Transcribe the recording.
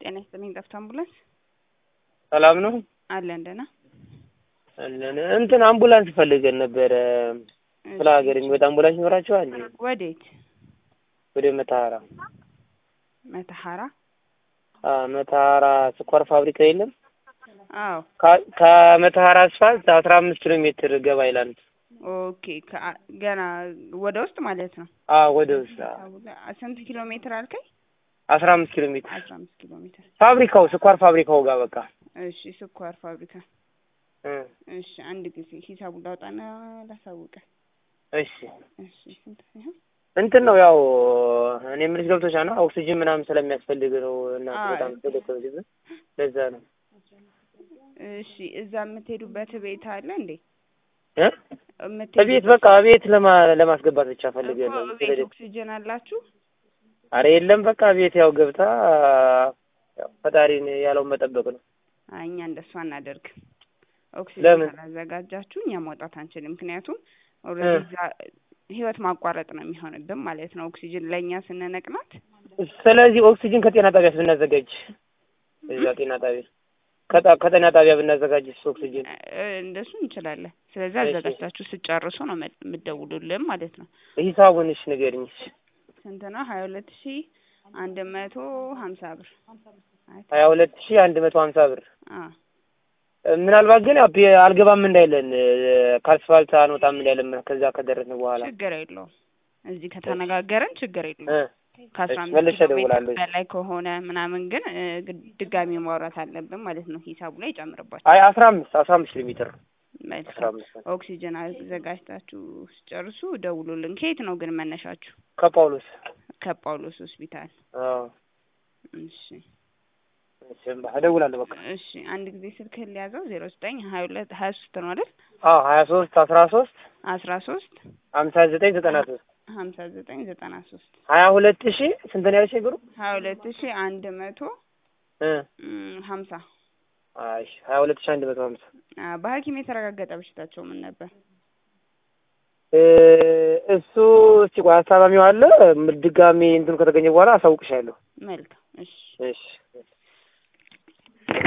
ጤና ይስጥልኝ። ጠፍቶ አምቡላንስ ሰላም ነው አለን ደህና አለን። እንትን አምቡላንስ ፈልገን ነበረ። ስለ ሀገር የሚወጣ አምቡላንስ ይኖራቸዋል? ወዴት? ወደ መተሐራ መተሐራ? አዎ፣ መተሐራ ስኳር ፋብሪካ የለም? አዎ። ከ- ከመተሐራ አስፋልት አስራ አምስት ኪሎ ሜትር ገባ ይላል። ኦኬ። ከ- ገና ወደ ውስጥ ማለት ነው። አዎ፣ ወደ ውስጥ አዎ። ስንት ኪሎ ሜትር አልከኝ? አስራ አምስት ኪሎ ሜትር አስራ አምስት ኪሎ ሜትር። ፋብሪካው ስኳር ፋብሪካው ጋር በቃ እሺ፣ ስኳር ፋብሪካ። እ እሺ፣ አንድ ጊዜ ሂሳቡን ላውጣና ላሳውቅህ። እሺ እሺ፣ ስንት ሲሆን እንትን ነው ያው እኔ የምልሽ ገብቶሻል ነው ኦክሲጅን ምናምን ስለሚያስፈልግ ነው እና አዎ። በጣም ስለተወደደ ለዛ ነው እሺ፣ እዛ የምትሄዱበት ቤት አለ እንዴ? እ የምትሄዱ- እቤት በቃ እቤት ለማ ለማስገባት ብቻ ፈልገ እኮ ነው ቤት ኦክሲጅን አላችሁ? አረ የለም በቃ ቤት ያው ገብታ ያው ፈጣሪን ያለውን መጠበቅ ነው አይ እኛ እንደሱ አናደርግም። ኦክሲጅን ለምን? ካላዘጋጃችሁ እኛ መውጣት አንችልም። ምክንያቱም ኦልሬዲ እዛ ህይወት ማቋረጥ ነው የሚሆንብን ማለት ነው። ኦክሲጅን ለእኛ ስንነቅናት ስለዚህ ኦክሲጅን ከጤና ጣቢያ ብናዘጋጅ እዛ ጤና ጣቢያ ከጣ- ከጤና ጣቢያ ብናዘጋጅ እሱ ኦክሲጅን እ፣ እንደሱ እንችላለን። ስለዚህ እሺ። አዘጋጅታችሁ ስጨርሱ ነው መ- የምትደውሉልን ማለት ነው። ሂሳቡን እሺ ንገሪኝ እሺ ስንት ነው? ሀያ ሁለት ሺ አንድ መቶ ሀምሳ ብር አይ፣ ሀያ ሁለት ሺህ አንድ መቶ ሀምሳ ብር አ ምናልባት ግን ያው ቢ- አልገባም እንዳይለን ከአስፋልት አንወጣም እንዳይለን ከዛ ከደረስን በኋላ ችግር የለውም። እዚህ ከተነጋገርን ችግር የለውም። እ ከአስራ እሺ፣ አምስት መልሼ ኪሎ ሜትር እደውላለሁ። በላይ ከሆነ ምናምን ግን እ፣ ግ- ድጋሚ ማውራት አለብን ማለት ነው። ሂሳቡ ላይ ይጨምርባቸው። አይ አስራ አምስት አስራ አምስት ኪሎ ሜትር አስራ መልካም አምስት ኦክሲጅን አዘጋጅታችሁ ስጨርሱ ደውሉልን። ከየት ነው ግን መነሻችሁ? ከጳውሎስ ከጳውሎስ ሆስፒታል። አዎ እሺ እሺ እደውላለሁ በቃ እሺ። አንድ ጊዜ ስልክህን ሊያዘው ዜሮ ዘጠኝ ሀያ ሁለት ሀያ ሶስት ነው አይደል? አዎ ሀያ ሶስት አስራ ሶስት አስራ ሶስት ሀምሳ ዘጠኝ ዘጠና ሶስት ሀምሳ ዘጠኝ ዘጠና ሶስት ሀያ ሁለት ሺህ ስንት ነው ያልሽኝ ብሩ ሀያ ሁለት ሺ አንድ መቶ እ እም፣ ሀምሳ አይ ሀያ ሁለት ሺህ አንድ መቶ ሀምሳ አ፣ በሐኪም የተረጋገጠ በሽታቸው ምን ነበር? እ እሱ እስቲ ቆይ አስታማሚው አለ ድጋሜ እንትኑ ከተገኘ በኋላ አሳውቅሻለሁ መልካም እሺ እሺ እሺ